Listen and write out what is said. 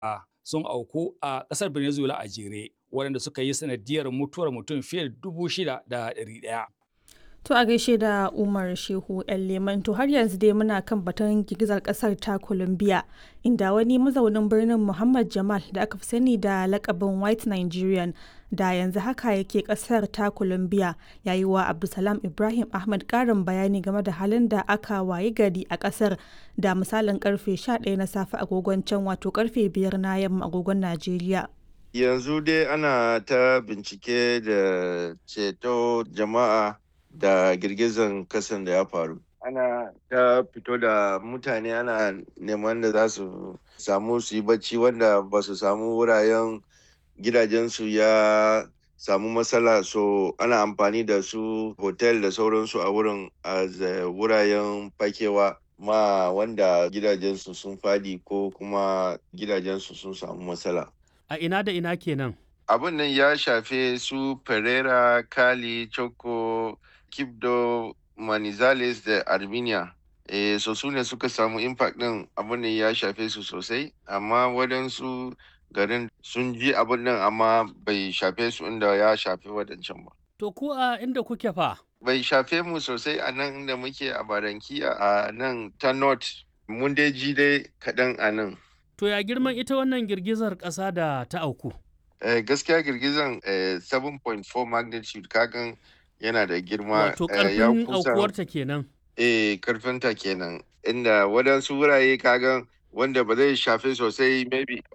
sun auku a ƙasar Venezuela a jere waɗanda suka yi sanadiyar mutuwar mutum fiye da dubu shida da ɗari ɗaya. To a gaishe da Umar Shehu ‘yan Leman to har yanzu dai muna kan batun girgizar kasar ta Colombia inda wani mazaunin birnin Muhammad Jamal da aka fi sani da lakabin White Nigerian da yanzu haka yake kasar ta Colombia ya yi wa Abdulsalam Ibrahim Ahmad karin bayani game da halin da aka wayi gari a kasar da misalin karfe 11 na safe agogon can wato karfe 5 na yamma agogon Najeriya. Yanzu dai ana ta bincike da ceto jama'a da girgizan kasan da ya faru ana ta fito da mutane ana neman da za su samu su yi bacci wanda ba su samu wurayen gidajensu ya samu matsala so ana amfani da su hotel da sauransu a wurin a wurayen fakewa ma wanda gidajensu sun fadi ko kuma gidajensu sun samu matsala a ina da ina kenan abin nan ya shafe su pereira kali choco Kibdo, Manizales da Armenia. E, so su ne suka samu impact ɗin abin da ya shafe su sosai, amma waɗansu garin sun ji abin nan amma bai shafe su inda ya shafe waɗancan ba. To ku a inda kuke fa? Bai shafe mu sosai a nan inda muke a Barankiya a nan ta North. Mun dai ji dai kaɗan a nan. To ya girman ita wannan girgizar ƙasa da ta auku? Eh, gaskiya girgizan eh, 7.4 magnitude kagan yana da girma wato karfin aukuwarta kenan eh karfinta kenan inda waɗansu wurare kagan wanda ba zai shafe sosai maybe